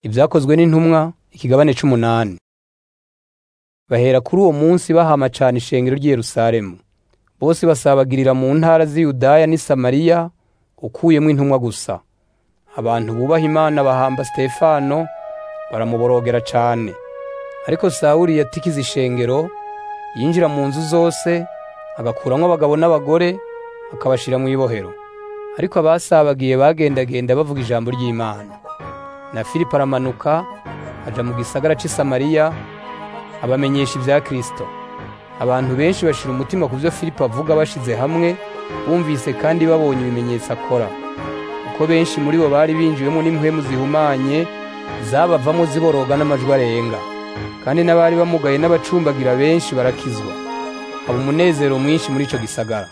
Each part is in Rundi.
Ibyakozwe n'intumwa ikigabane c'umunani. Bahera kuri uwo munsi bahama cane ishengero ry'i Yerusalemu. Bose basabagirira mu ntara z'i Yudaya n'i Samariya, ukuyemwo intumwa gusa. Abantu bubaha Imana bahamba Sitefano, baramuborogera cane. Ariko Sawuli yatikiza ishengero, yinjira mu nzu zose, agakuramwo abagabo n'abagore, akabashira mw'ibohero. Ariko abasabagiye bagendagenda bavuga ijambo ry'Imana. Na Filipo aramanuka, aja mu gisagara c'i Samariya, abamenyesha ivya Kristo. Abantu benshi bashira umutima ku vyo Filipo avuga bashize hamwe, bumvise kandi babonye ibimenyetso akora. Kuko benshi muri bo bari binjiwemwo n'impwemu zihumanye, zabavamwo ziboroga n'amajwi arenga. Kandi n'abari bamugaye n'abacumbagira benshi barakizwa. Haba umunezero mwinshi muri ico gisagara.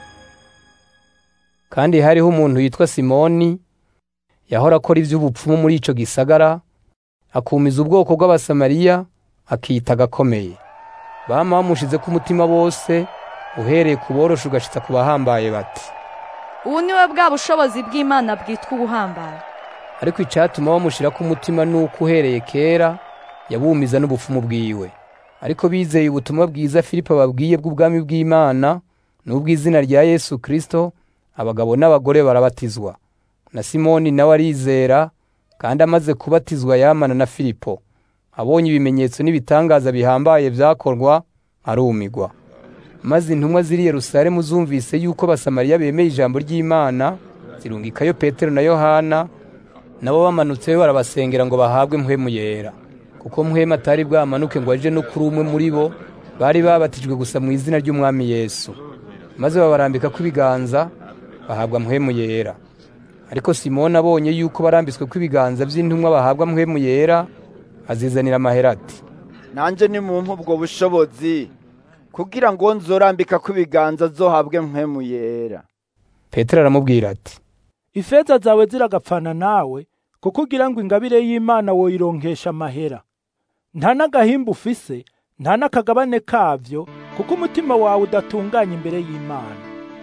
Kandi hariho umuntu yitwa Simoni, yahora akora ivy'ubupfumu muri ico gisagara, akumiza ubwoko bw'Abasamariya, akiyita agakomeye. Bama bamushizeko umutima bose, uhereye ku boroshe ugashitsa ku bahambaye bati. ubu ni we bwa bushobozi bw'imana bwitwa ubuhambaye Ariko icatuma bamushirako umutima nuko uhereye kera, yabumiza n'ubupfumu bwiwe. Ariko bizeye ubutumwa bwiza Filipo ababwiye bw'ubwami bw'Imana, n'ubw'izina rya Yesu Kristo, abagabo n'abagore barabatizwa. Na Simoni nawe arizera, kandi amaze kubatizwa yamana na Filipo. Abonye ibimenyetso n'ibitangaza bihambaye vyakorwa, arumigwa. Maze intumwa ziri i Yerusalemu zumvise yuko Abasamariya bemeye ijambo ry'Imana, zirungikayo Petero na Yohana, nabo bamanutseyo barabasengera ngo bahabwe mpwemu yera. Kuko mpwemu atari bwamanuke ngo aje no kuri umwe muri bo, bari babatijwe gusa mu izina ry'Umwami Yesu. Maze babarambikako ibiganza, bahabwa mpwemu yera. Ariko Simoni abonye yuko barambitsweko ibiganza vy'intumwa bahabwa mpwemu yera, azizanira amahera ati, nanje nimumpe ubwo bushobozi kugira ngo nzorambika ko ibiganza zohabwe mpwemu yera Petero aramubwira ati, ifeza zawe ziragapfana nawe kuko ugira ngo ingabire y'Imana woyironkesha amahera nta n'agahimba ufise nta n'akagabane kavyo kuko umutima wawe udatunganye imbere y'Imana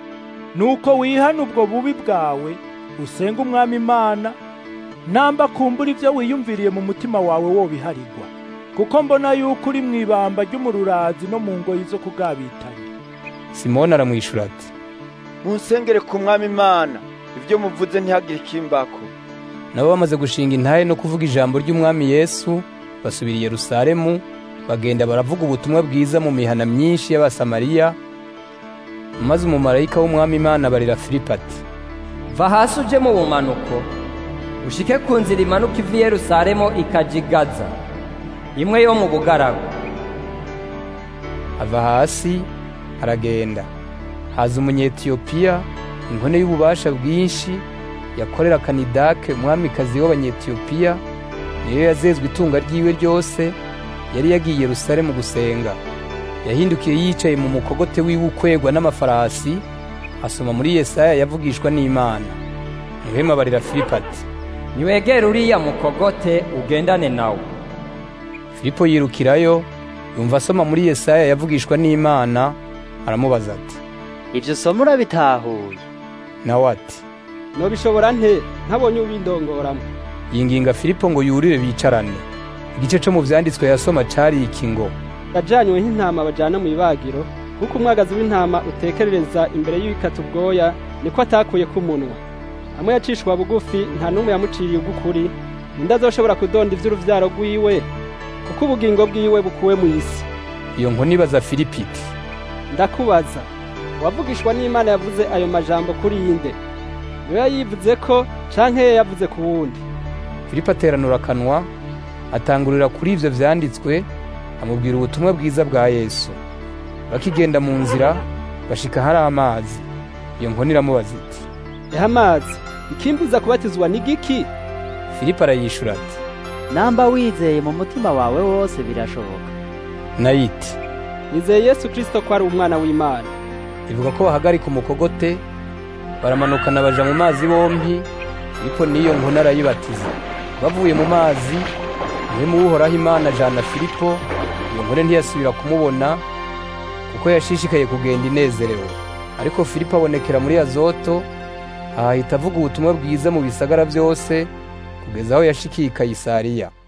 nuko wihana ubwo bubi bwawe usenga umwami Imana namba kumbura ivyo wiyumviriye mu mutima wawe wobiharigwa kuko mbona yuko uri mw'ibamba ry'umururazi no mu ngoyi zo kugabitanya Simoni aramwishura ati, munsengere ku mwami imana ibyo muvuze ntihagire ikimbako nabo bamaze gushinga intahe no kuvuga ijambo ry'Umwami Yesu, basubira i Yerusalemu, bagenda baravuga ubutumwa bwiza mu mihana myinshi y'Abasamariya, maze umumarayika w'Umwami Imana abarira Filipo ati, va hasi uje mu bumanuko ushike ku nzira imanuka iva i yerusalemu ikaja i gaza imwe yo mu bugaragu ava hasi aragenda. Haza umunyetiyopiya, inkone y'ububasha bwinshi, yakorera Kanidake umwamikazi w'Abanyetiyopiya, niyo yazezwe itunga ryiwe ryose, yari yagiye i Yerusalemu gusenga. Yahindukiye yicaye mu mukogote wiwe ukwegwa n'amafarasi, asoma muri Yesaya yavugishwa n'Imana. Muhema abarira Filipo ati, niwegere uriya mukogote ugendane nawe Filipo yirukirayo, yumva asoma muri Yesaya yavugishwa n'Imana, aramubaza ati, Ivyo somo urabitahuye nawe ati, nobishobora nte ntabonye ubindongoramwo yinginga Filipo ngo yurire bicarane. Igice co mu vyanditswe yasoma cari iki ngo, yajanywe nk'intama bajana mu ibagiro kuko umwagazi w'intama utekerereza imbere y'ibikata ubwoya niko atakuye k'umunwa amwe yacishwa bugufi nta n'umwe yamuciriye ugukuri ninde azoshobora kudonda ivy'uruvyaro rwiwe kuko ubugingo bwiwe bukuwe mu isi iyo nkoni ibaza Filipo iti, ndakubaza uwavugishwa n'imana yavuze ayo majambo kuri inde niwe yayivuze ko canke ye yavuze ku wundi Filipo ateranura akanwa, atangurira kuri ivyo vyanditswe, amubwira ubutumwa bwiza bwa Yesu. Bakigenda mu nzira, bashika hari amazi. Iyo nkoni iramubaza iti, eha amazi ikimbuza kubatizwa ni giki Filipo arayishura ati, namba wizeye mu mutima wawe wose birashoboka nayo iti, nizeye yesu kristo ko ari umwana w'imana ivuga ko bahagarika umukogote, baramanukana baja mu mazi bompi, Filipo n'iyo nkoni arayibatiza. Bavuye mu mazi, muhemu w'uhoraho Imana ajana Filipo, iyo nkone ntiyasubira kumubona, kuko yashishikaye kugenda inezerewe. Ariko Filipo abonekera muri Azoto, ahahita avuga ubutumwa bwiza mu bisagara byose, kugeza aho yashikiye i kayisariya